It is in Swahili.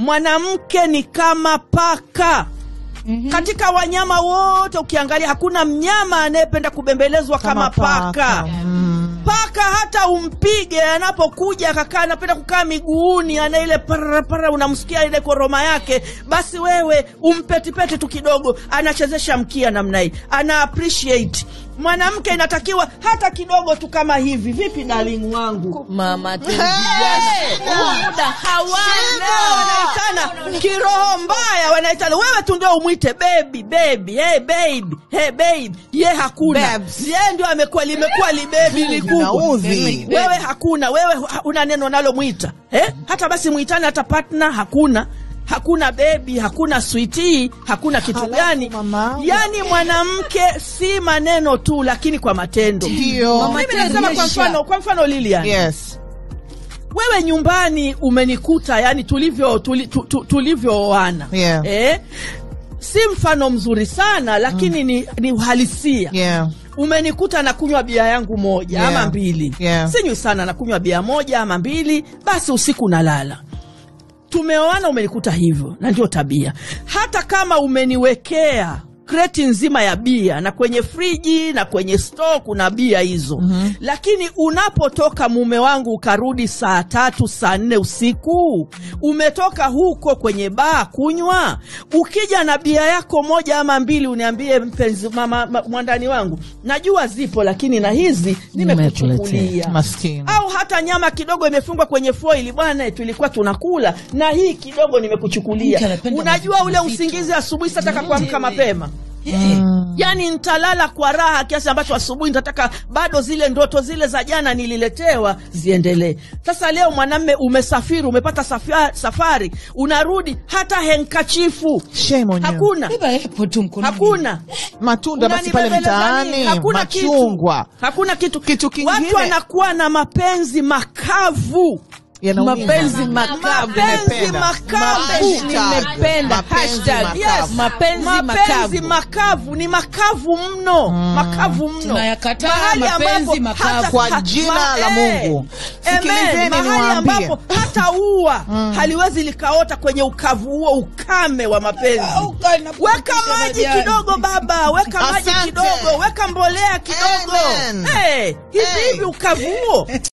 mwanamke ni kama paka katika wanyama wote ukiangalia hakuna mnyama anayependa kubembelezwa kama, paka, paka hata umpige anapokuja akakaa anapenda kukaa miguuni ana ile parapara unamsikia ile koroma yake basi wewe umpetipeti tu kidogo anachezesha mkia namna hii ana appreciate mwanamke inatakiwa hata kidogo tu kama hivi vipi darling wangu mama Hey! Huu muda hawana wanaitana kiroho mbaya wanaitana wewe tu ndio umwite bebi bebi hey, baby hey, baby ye hakuna Babs. ye ndio amekuwa limekuwa libebi likubwa Inaudhi. wewe hakuna wewe hu- una neno nalomwita eh? hata basi mwitane hata partner hakuna hakuna bebi hakuna switi hakuna kitu Halafu gani mama. yaani mwanamke si maneno tu lakini kwa matendo Ndio. mimi nasema kwa mfano kwa mfano lilian Yes. wewe nyumbani umenikuta yani tulivyo tuli, tu, tu, tulivyooana Yeah. eh? si mfano mzuri sana lakini ni, ni uhalisia Yeah. umenikuta nakunywa bia yangu moja Yeah. ama mbili Yeah. sinywi sana nakunywa bia moja ama mbili basi usiku nalala tumeoana umenikuta hivyo na ndio tabia hata kama umeniwekea kreti nzima ya bia na kwenye friji na kwenye sto kuna bia hizo mm-hmm. lakini unapotoka mume wangu ukarudi saa tatu saa nne usiku umetoka huko kwenye baa kunywa ukija na bia yako moja ama mbili uniambie mpenzi mama, ma, mwandani wangu najua zipo lakini na hizi nimekuchukulia Maskini. au hata nyama kidogo imefungwa kwenye foili bwana tulikuwa tunakula na hii kidogo Mke nimekuchukulia anapenda unajua vitu ule vizito. usingizi asubuhi sataka kuamka mapema Mm. yaani ntalala kwa raha kiasi ambacho asubuhi nitataka bado zile ndoto zile za jana nililetewa ziendelee sasa leo mwanamme umesafiri umepata safa- safari unarudi hata henkachifu Shame on you. hakuna beba epo tu mkononi hakuna Matunda basi pale Unanibembeleza nini? mtaani, hakuna machungwa. kitu hakuna kitu Kitu kingine- watu wanakuwa na mapenzi makavu Yanaumiza. mapenzi makavu mapenzi Nimependa. makavu Hashtag. nimependa Mapenzi hashtag makavu. yes mapenzi mapenzi makavu makavu ni makavu mno makavu mno Tunayakataa Mahali mapenzi ambapo makavu. hata- Kwa ha- jina la eh, Mungu. amen. Sikilizeni mahali niwaambie. ambapo hata ua haliwezi likaota kwenye ukavu huo ukame wa mapenzi Uka- inakuwa weka kisha maji majani. kidogo baba weka maji Asante. kidogo weka mbolea kidogo Amen. hey, hivi Hey. hivi ukavu huo